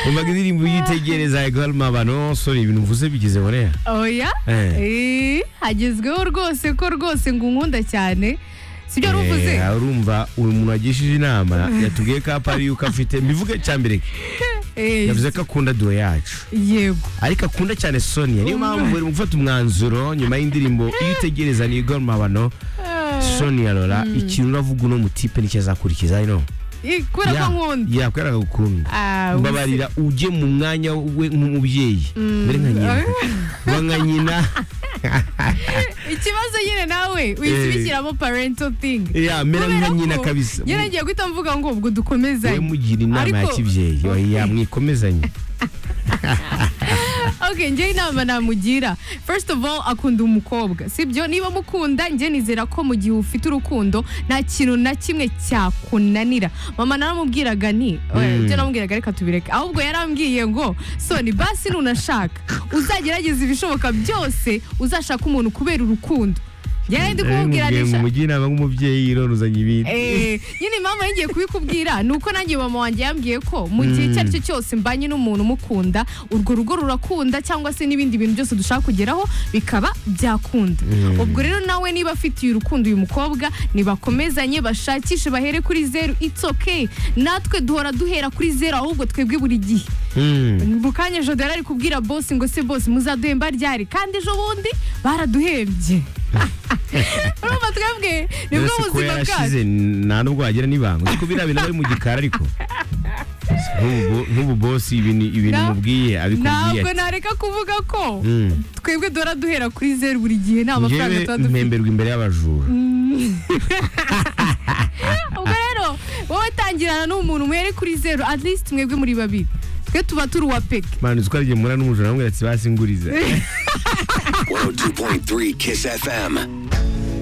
umva indirimbo iyo uyitegereza harimo abantu basore ibintu mvuze bigize buriya oya Eh, hagezweho rwose ko rwose ngo unkunda cyane sibyo wari uvuze Eh, urumva uyu muntu wagishije inama yatubwiye ko apari yuko afite mbivuge cya mbere Eh, yavuze ko akunda duwe yacu yego ariko akunda cyane sonia niyo mpamvu bari mu gufata umwanzuro nyuma y'indirimbo iyo utegereza ni igoromabano sonia rora ikintu uravuga uno mutipe nicyo azakurikiza ino Eh, kubera ko nkunda yakwera agukunda Ah, ubu mbabarira ujye mu mwanya we nk'umubyeyi mbere nka nyina uba nka nyina ikibazo nyine nawe uyisubikiramo parental thing ya mera Kubera nka nyina ko kabisa njye nagiye guhita mvuga ngo ubwo we dukomezanye mugira inama ya Ariko- kibyeyi oya mwikomezanye ok njye inama namugira first of all akunda umukobwa sibyo niba mukunda njye nizera ko mu gihe ufite urukundo nta kintu na kimwe cyakunanira mama naramubwiraga ni Mm. ibyo namubwiraga reka tubireke ahubwo yarambwiye ngo soni basi nunashaka uzagerageza ibishoboka byose uzashaka umuntu kubera urukundo yarindi kumubwira mubwira ngo nisha mugire inama nk'umubyeyi iroruzanye ibindi Eh, nyine impamvu nari ngiye kubikubwira ni uko nanjye mama wanjye yambwiye ko mu gihe icyo ari cyo cyose mbanye n'umuntu umukunda urwo rugo rurakunda cyangwa se n'ibindi bintu byose dushaka kugeraho bikaba byakunda ubwo rero nawe niba afitiye urukundo uyu mukobwa nibakomezanye bashakishe bahere kuri zeru it's okay natwe duhora duhera kuri zeru ahubwo twebwe buri gihe Mm. mu kanya ejo dore ari kubwira bosi ngo se bosi muzaduhemba ryari kandi ejo bundi baraduhembye urumva twebwe nibwo Uretse kuba buzima bwacu yarashize nta n'ubwo wagira n'ibanga uzi ko biriya bintu bari mu gikari ariko Nk'ubu- nk'ubu bosi ibintu ibintu Na- mubwiye abikubwiye ntabwo nareka kuvuga ko Mm. twebwe duhora duhera kuri zeru buri gihe nta mafaranga njyewe tuba dufite mpemberwa imbere y'abajura ubwo rero wowe tangirana n'umuntu mwere kuri zeru at least mwebwe muri babiri twe tuba turi uwa peke mani uzi ko arigemura n'umujura namubwira ati basingurize 102.3 Kiss FM.